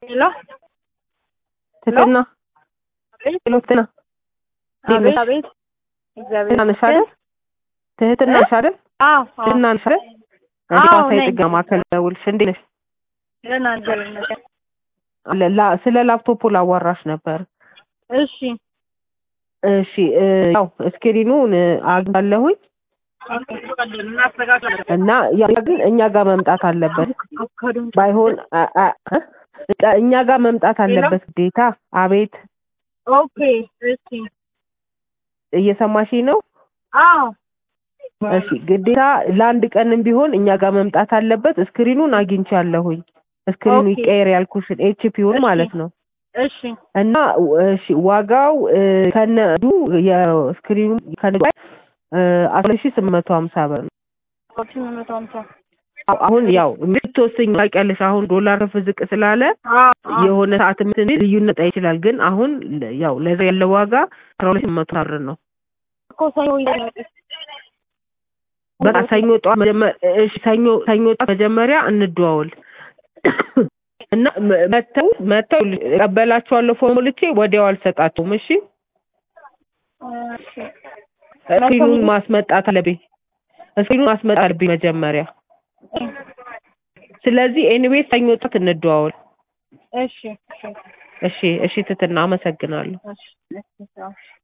ሄሎ ትህትና አቤት ሄሎ ትህትና እንዴት አቤት ነሽ? አቤት እግዚአብሔር ትህትና ነሽ አይደል? ትህትና ነሽ አይደል? አዎ አዎ ትህትና ነሽ አይደል? አዎ ሐዋሳ ነኝ። የጥገና ማዕከል ደውልሽ እንዴት ነሽ? ደህና እግዚአብሔር ይመስገን። ለ- ላ- ስለ ላፕቶፑ ላዋራሽ ነበር። እሺ እሺ እ፣ ያው እስክሪኑን እ፣ አግኝቻለሁኝ እና ያ ግን እኛ ጋር መምጣት አለበት። ባይሆን አ- አ- እ? እኛ ጋር መምጣት አለበት ግዴታ። አቤት ኦኬ እሺ እየሰማሽኝ ነው? አዎ እሺ ግዴታ ለአንድ ቀንም ቢሆን እኛ ጋር መምጣት አለበት። እስክሪኑን አግኝቻለሁኝ። እስክሪኑ ኦኬ። ይቀየር ያልኩሽን ኤችፒውን እሺ። ማለት ነው። እሺ እና እሺ ዋጋው እ፣ ከነዱ የስክሪኑ ከነዱ አስራ ሺህ ስምንት መቶ ሀምሳ ብር ነው። ስምንት መቶ ሀምሳ አሁ- አሁን ያው የምትወስኝ ታውቂያለሽ። አሁን ዶላር ከፍ ዝቅ ስላለ አዎ አዎ የሆነ ሰዓት ምትን ልዩነት ይችላል። ግን አሁን ለ- ያው ለዛ ያለው ዋጋ አስራ ሁለት ሺህ መቶ ብር ነው። እኮ ሰኞ ይዘመጥ በቃ ሰኞ ጠዋት መጀመ- እሺ ሰኞ ሰኞ ጠዋት መጀመሪያ እንደዋወል እና መ- መተው መተው እቀበላቸዋለሁ ፎርም ልቼ ወዲያው አልሰጣቸውም። እሺ እሺ እስክሪኑን ማስመጣት አለብኝ። እስክሪኑን ማስመጣት አለብኝ መጀመሪያ። ስለዚህ ኤኒዌይ ሰኞ ጠዋት እንደዋወል። እሺ እሺ እሺ እሺ ትትና አመሰግናለሁ። እሺ እሺ